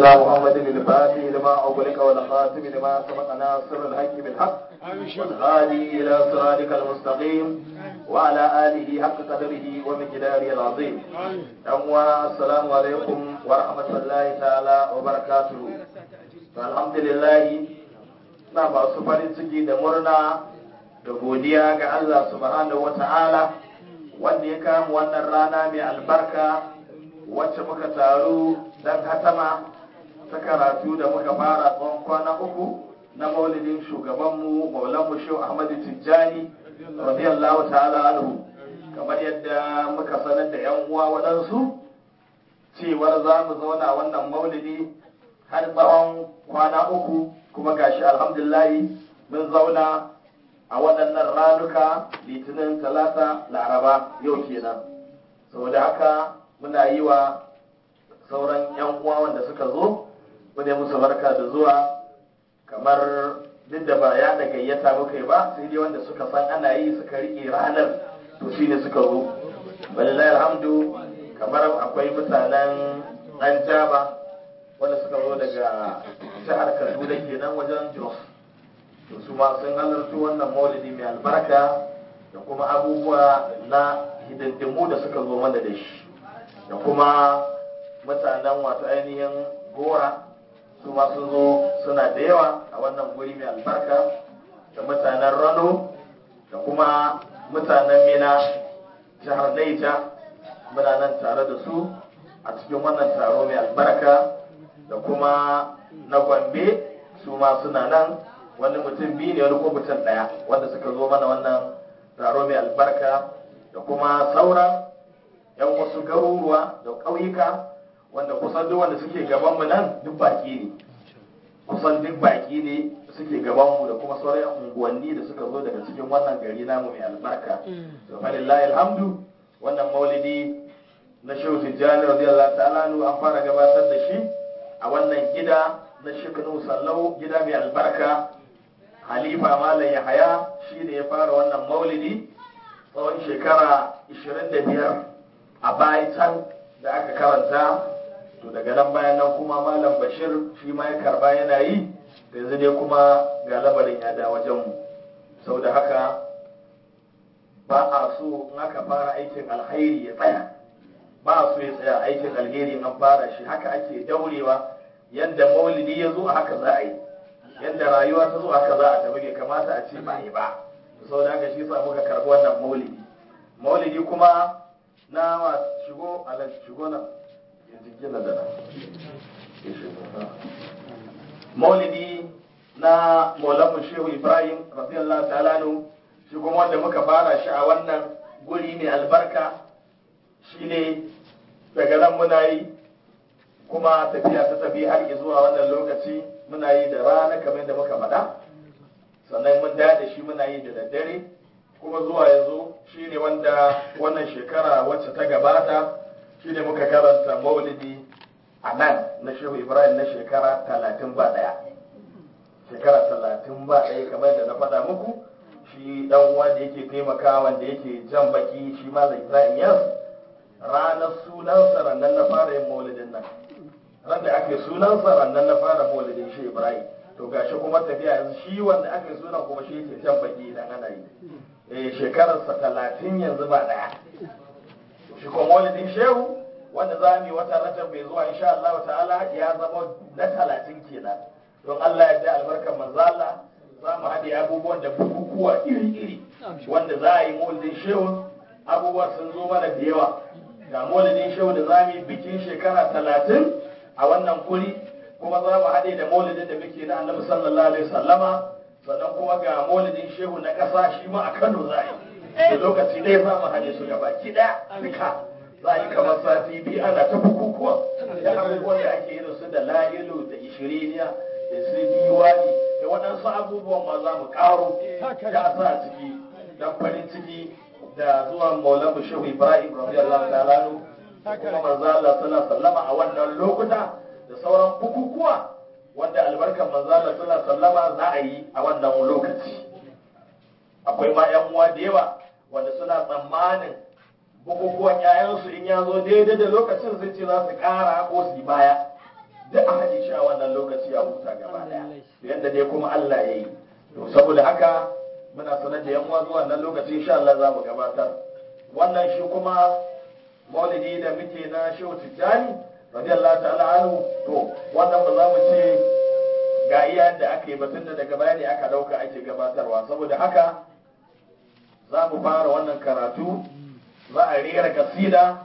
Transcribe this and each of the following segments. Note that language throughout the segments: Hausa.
سيدنا محمد الفاتح لما أغلق والخاتم لما سبق ناصر الحق بالحق والهادي إلى صراطك المستقيم وعلى آله حق قدره ومقداره العظيم أموا السلام عليكم ورحمة الله تعالى وبركاته الحمد لله na masu farin ciki da murna da godiya ga Allah subhanahu wa ta'ala wanda ya kama wannan rana mai albarka wacce muka taru don hatama ta karatu da muka fara tsawon kwana uku na maulidin shugabanmu maulanmu shehu ahmadu tijjani radiyallahu ta'ala anhu kamar yadda muka sanar da yan uwa waɗansu cewar za mu zauna wannan maulidi har tsawon kwana uku kuma gashi alhamdulillahi mun zauna a waɗannan ranuka litinin talata laraba yau kenan saboda haka muna yi wa sauran 'yan uwa wanda suka zo mune musu barka da zuwa kamar duk da ba ya da gayyata muka yi ba sai dai wanda suka san ana yi suka riƙe ranar to shi ne suka zo wallahi alhamdu kamar akwai mutanen ɗan jaba wanda suka zo daga jihar kaduna kenan wajen jos to su ma sun halarci wannan maulidi mai albarka da kuma abubuwa na hidindimu da suka zo mana da shi da kuma mutanen wato ainihin gora su ma sun zo suna da yawa a wannan guri mai albarka da mutanen rano da kuma mutanen mina jihar naija muna nan tare da su a cikin wannan taro mai albarka da kuma na gombe su ma suna nan wani mutum biyu ne wani ko mutum ɗaya wanda suka zo mana wannan taro mai albarka da kuma sauran yan wasu garuruwa da ƙauyuka wanda kusan duk wanda suke gabanmu nan duk baki ne kusan duk baki ne suke gabanmu da kuma sauran unguwanni da suka zo daga cikin wannan gari namu mai albarka to falillahi alhamdu wannan maulidi na shehu tijjani radiyallahu ta'ala an fara gabatar da shi a wannan gida na shekanu sallau gida mai albarka halifa malam yahaya shi ne ya fara wannan maulidi tsawon shekara 25 a bayan da aka karanta to daga nan bayan nan kuma malam bashir shi ma ya karba yana yi da yanzu dai kuma ga lamarin ya da wajenmu sau da haka ba a so in aka fara aikin alhairi ya tsaya ba a so ya tsaya aikin alheri an fara shi haka ake daurewa yadda maulidi ya zo a haka za a yi yadda rayuwa ta zo haka za a tafi bai kamata a ce ba yi ba sau da haka shi sa muka karbi wannan maulidi maulidi kuma na wa shigo alal shigo nan ya jingina da nan maulidi na maulamu shehu ibrahim radiyallahu ta'ala nu shi kuma wanda muka fara shi a wannan guri mai albarka shine daga nan muna yi kuma tafiya ta tafi har zuwa wannan lokaci muna yi da rana kamar da muka faɗa sannan mun da da shi muna yi da daddare kuma zuwa yanzu shine wanda wannan shekara wacce ta gabata shine muka karanta maulidi a nan na shehu ibrahim na shekara talatin ba ɗaya shekara talatin ba ɗaya kamar da na faɗa muku shi ɗan uwa da yake taimaka wanda yake jan baki shi malam ibrahim yas ranar sunansa rannan na fara yin maulidin nan ran da ake sunansa rannan na fara maulidin shi ibrahim to gashi kuma tafiya yanzu shi wanda aka yi sunan kuma shi yake jan baki idan ana yi eh shekararsa talatin yanzu ba daya shi kuma maulidin shehu wanda za mu yi wata rajab mai zuwa insha Allah ta'ala ya zama na talatin kenan don Allah ya da albarkar manzo Allah za mu haɗe abubuwan da bukukuwa iri-iri wanda za a yi maulidin shehu abubuwa sun zo mana da yawa ga maulidin shehu da za mu yi bikin shekara talatin a wannan guri kuma za mu haɗe da maulidin da muke na annabi sallallahu alaihi sallama sannan kuma ga maulidin shehu na ƙasa shi ma a kano za a yi da lokaci ɗaya za mu haɗe su gaba ki ɗaya duka za a yi kamar sati biyu ana ta bukukuwa da abubuwan da ake irin su da la'ilu da ishiriniya da su diwani da waɗansu abubuwan ma za mu ƙaro da sa ciki don farin ciki da zuwan maulamu shehu ibrahim radiyallahu ta'ala kuma manzo Allah sallallahu sallama a wannan lokuta da sauran bukukuwa wanda albarkar manzo Allah sallallahu sallama za a yi a wannan lokaci akwai ma yan uwa da yawa wanda suna tsammanin bukukuwan yayansu in ya zo daidai da lokacin sun ce za su kara ko su yi baya duk a haɗe shi a wannan lokaci a huta gaba ɗaya yadda dai kuma Allah ya yi to saboda haka muna sanar da yan uwa zuwa wannan lokaci insha Allah za mu gabatar wannan shi kuma maulidi da muke na shehu tijjani radiyallahu ta'ala anhu to wannan ba za mu ce ga iya da aka yi batun da daga baya ne aka dauka ake gabatarwa saboda haka za mu fara wannan karatu za a rera kasida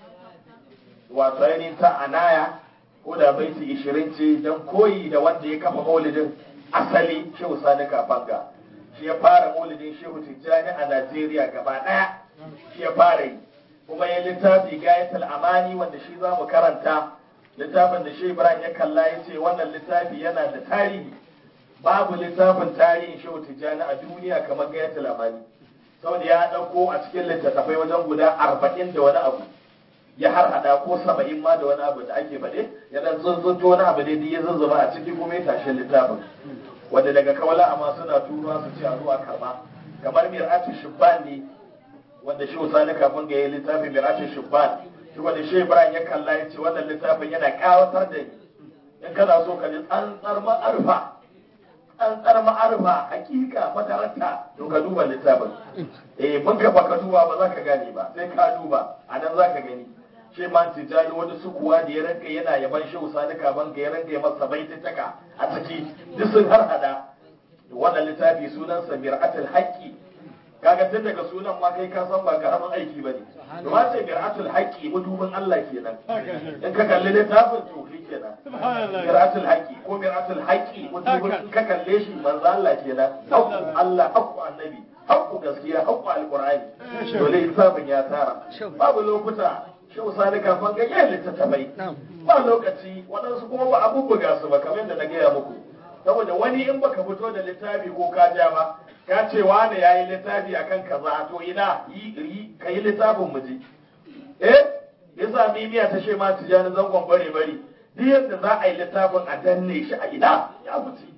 wato ainihin ta anaya ko da baiti ishirin ce don koyi da wanda ya kafa maulidin asali shehu sani kafanga shi ya fara maulidin shehu tijjani a najeriya gaba daya shi ya fara yi kuma ya littafi gayatul amani wanda shi za mu karanta littafin da shi ibrahim ya kalla ya ce wannan littafi yana da tarihi babu littafin tarihin shehu tijjani a duniya kamar gayatul amani saboda ya ɗauko a cikin littattafai wajen guda arba'in da wani abu ya har hada ko saba'in ma da wani abu da ake faɗe ya dan zunzunto wani abu ne ya zuzzuba a ciki kuma ya tashi littafin wanda daga kawala amma suna turuwa su ce a zuwa karba kamar mir'atu shubban ne wanda shi usani kafin ga yi littafin mir'atu shubban shi wanda shi ibrahim ya kalla ya ce wannan littafin yana kawatar da ni in kana so ka ji tsantsar ma'arfa tsantsar ma'arfa hakika madarata to ka duba littafin eh mun ka baka duba ba za ka gane ba sai ka duba a nan za ka gani shi ma tijani wani sukuwa da ya ranka yana yaban shi usani kaban ga ya ranka ya masa baititaka a ciki duk sun har hada wannan littafi sunansa mir'atul haqqi kaga tun daga sunan ma kai ka san ba karamin aiki bane to ma ce mir'atul haqqi mudubin Allah kenan in ka kalli littafin to shi kenan mir'atul haqqi ko mir'atul haqqi mudubin in ka kalle shi manzo Allah kenan haqqu Allah haqqu annabi haqqu gaskiya haqqu alqur'ani to littafin ya tara babu lokuta shi usani kafin ga yin littattafai ba lokaci waɗansu kuma ba a bubbuga su ba kamar yadda na gaya muku saboda wani in baka fito da littafi ko ka ja ba ka ce wani ya yi littafi akan kaza to ina yi ka yi littafin mu je eh ya sami miya ta ce ma tijani zangon bare bare duk yadda za a yi littafin a danne shi a ina ya fice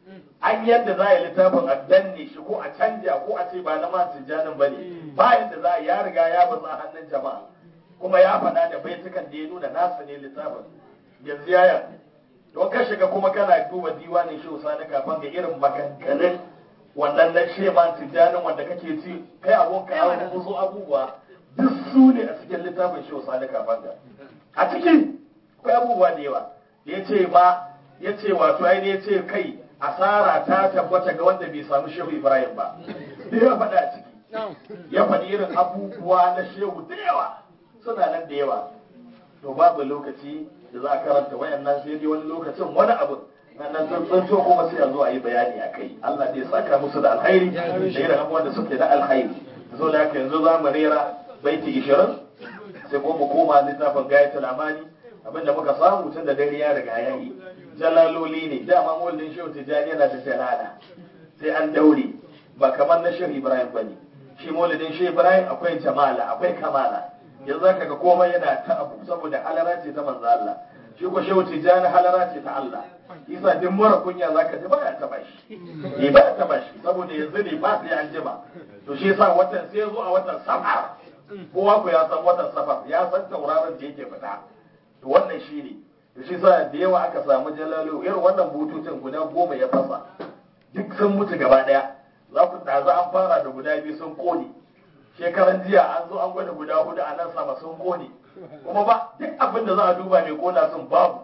an yadda za a yi littafin a danne shi ko a canja ko a ce ba na ma tijanin ba ne ba yadda za a ya riga ya bazu a hannun jama'a kuma ya faɗa da baitukan da ya nuna nasa ne littafin yanzu ya don ka shiga kuma kana duba diwanin shi usani kafin ga irin maganganun wannan na sheman tijjanin wanda kake ci kai abun ka yawon kuso abubuwa duk su ne a cikin littafin shi usani kafin ga a ciki akwai abubuwa da yawa ya ce ma ya ce wato ai ya ce kai asara ta tabbata ga wanda bai samu shehu ibrahim ba da ya faɗa a ciki ya faɗi irin abubuwa na shehu da yawa suna nan da yawa to babu lokaci da za a karanta wayannan sai dai wani lokacin wani abu nan tsuntsunto kuma sai a zo a yi bayani a kai Allah zai saka musu da alkhairi da irin abubuwan da suke na alkhairi zo da haka yanzu za mu rera baiti ishirin sai ko mu koma littafin gayatul amani abinda muka samu tun da dare ya riga ya yi jalaloli ne dama mawallin shehu tijjani yana da jalala sai an daure ba kamar na shehu ibrahim ba ne shi maulidin shehu ibrahim akwai jamala akwai kamala yanzu zaka ga komai yana ta abu saboda halara ce ta manzo Allah shi ko shehu tijani halara ce ta Allah isa duk mara kunya zaka ji baya taba shi eh baya taba shi saboda yanzu ne ba sai an jima to shi yasa watan sai zo a watan safar kowa ku ya san watan safar ya san tauraron da yake fita to wannan shi ne to shi yasa da yawa aka samu jalalu irin wannan bututun guda goma ya fasa duk sun mutu gaba daya za ku da za an fara da guda biyu sun kone shekaran jiya an zo an gwada guda hudu a nan sama sun kone kuma ba duk abin da za a duba mai kona sun babu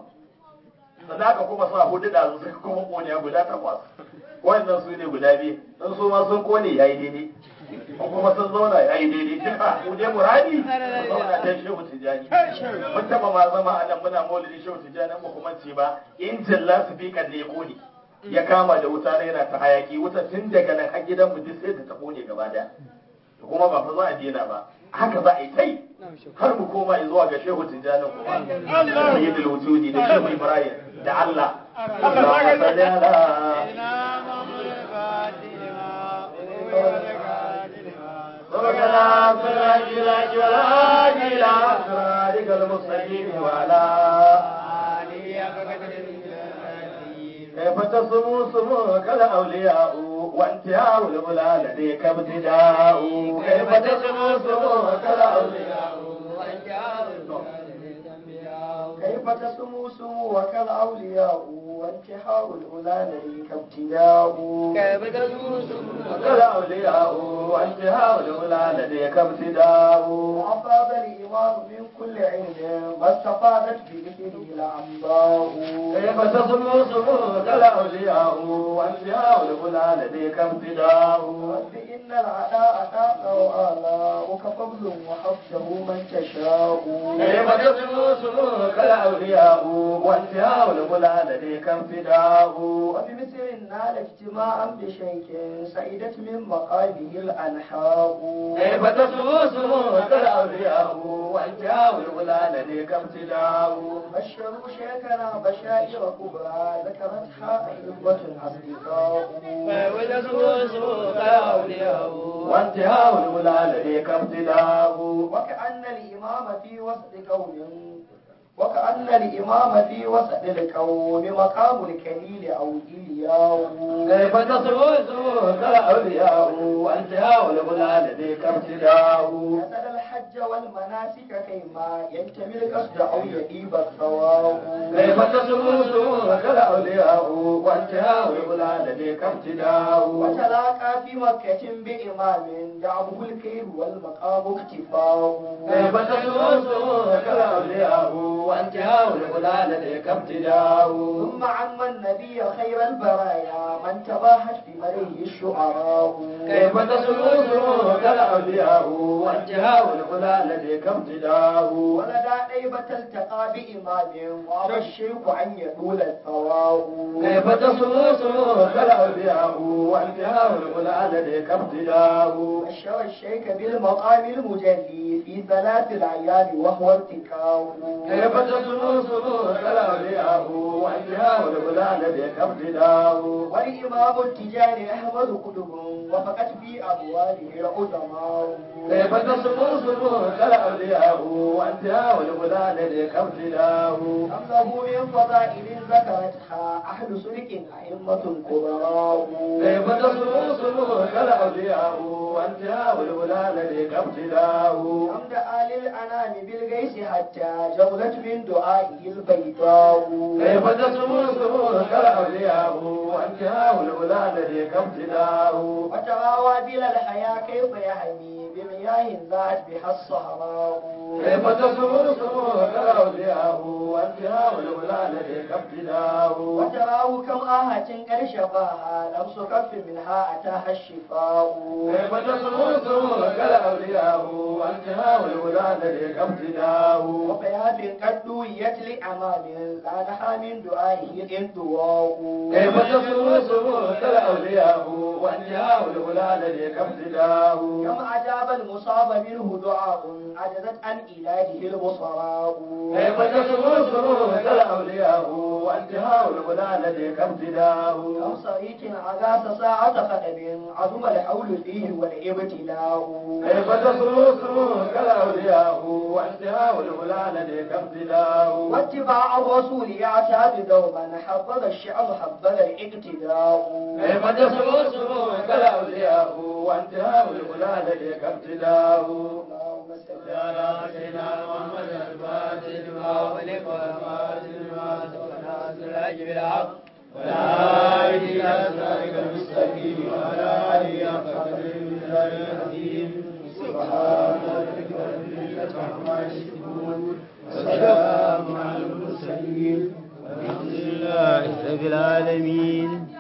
sannan aka kuma sa hudu da su kuma kone guda takwas wannan su ne guda biyu don su ma sun kone yayi daidai kuma sun zauna yayi daidai duka mu dai muradi zauna dan shehu tijani mun taba ma zama a nan muna maulidi shehu tijani mu kuma ce ba injin lasifikan ne ya kone ya kama da wuta na yana ta hayaki wuta tun daga nan har gidan mu duk sai ta kone gaba daya kuma ba fa za a daina ba haka za a yi tai har mu koma zuwa ga shehu tijjani kuma sayyidul wujudi da shehu ibrahim da Allah Allahumma salli ala ربنا صل جلاج ولا إلى صراطك المستقيم وعلى كيف تصموا سموك الأولياء وانتهاء الأولى لديك ابتداء كيف تصموا سموك الأولياء كيف كيف تسمو سمو وكالأولياء وانتحاء الأولى لديك ابتداء كيف تسمو سمو كالأولياء وانتهاء الأولى لديك ابتداء وأفاد الإمام من كل علم ما استفادت بذكره الأنباء كيف تصمو سموك الأولياء وانتهاء الأولى لديك ابتداء رب إن العلاء أتاك وآلاؤك فضل وحفظه من تشاء كيف تصمو سموك الأولياء وانتهاء الأولى لديك ابتداء وبمثل نال اجتماعا بشيء سعيدت من مقامه الأنحاء كيف تصمو سموك الأولياء وانتهاء الأولى لديك ابتداء بشروا شيخنا بشائر كبرى ذكرتها أئمة أصدقاء كيف تسمو سمو كالأولياء وانتهاء الأولى لديك ابتداء وكأن الإمام في وسط قوم وكأن الإمام في وسط القوم مقام الكليل أو إلياء كيف تصمو سموك الأولياء وانتهاء الأولى لديك ابتداء كسد الحج والمناسك كيما ينتمي القصد أو يجيب الثواب كيف تصمو سموك الأولياء وانتهاء الأولى لديك ابتداء وتلاقى في مكة بإمام دعوه الكيل والمقام اكتفاء كيف تصمو سموك الأولياء وانتهاء الأولى لديك ابتداء ثم عم النبي خير البرايا من تباهت بمريه الشعراء كيف تصمو سموك الأولياء وانتهاء الأولى لديك ابتداء ولدى طيبة التقى بإمام وأبى الشيخ أن يطول الثواب كيف تصمو سموك الأولياء وانتهاء الأولى لديك ابتداء بشر الشيخ بالمقام المجلي في ثلاث الأيام وهو ارتكاء كيف تصمو سموك الأولياء وانتهاء الأولى لديك ابتداء والإمام التجاري أحمد قطب وفقت في أبواله العظماء كيف تصمو سموك الأولياء وانتهاء الأولى لديك ابتداء أم له من فضائل ذكرتها أهل سلك أئمة كبراء كيف تصمو سموك الأولياء وانتهاء الأولى لديك ابتداء حمد آل الأنام بالغيث حتى جولت من دعائه البيضاء كيف تصمو سموك الأولياء وانتهاء الأولى لديك ابتداء وترى وابل الحياة كيف يهمي بمياه ذات بها الصحراء كيف تصمو سموك الأولياء وانتهاء الأولى لديك ابتداء وتراه كم آهة قد شفاها لمس كف منها أتاها الشفاء كيف تصمو سموك الأولياء وانتهاء الأولى لديك ابتداء وبيات قد دويت لأمام لا نحى من دعائه الانطواء كيف تصمو سموك الأولياء وانتهاء الأولى لديك ابتداء كم أجاب المصاب منه دعاء عجزت عن علاجه البصراء كيف تصمو سموك الأولياء وانتهاء الأولى لديك ابتداء كم صريك عغاس ساعة خدم عظم الحول فيه والابتلاء كيف تصمو سموك الأولياء وانتهاء الأولى لديك ابتداء واتباع الرسول يعتاد دوما حفظ الشعب حبذ الاقتداء كيف تصمو سموك الأولياء وانتهاء الأولى لديك ابتداء اللهم صل على سيدنا محمد الفاتح لما ولك والفاتح لما سبق ناصر الحج بالحق ولا إلى صراطك المستقيم ولا آله حق قدره ومقداره العظيم سبحان ربك رب العزة عما يصفون وسلام على المرسلين والحمد لله رب العالمين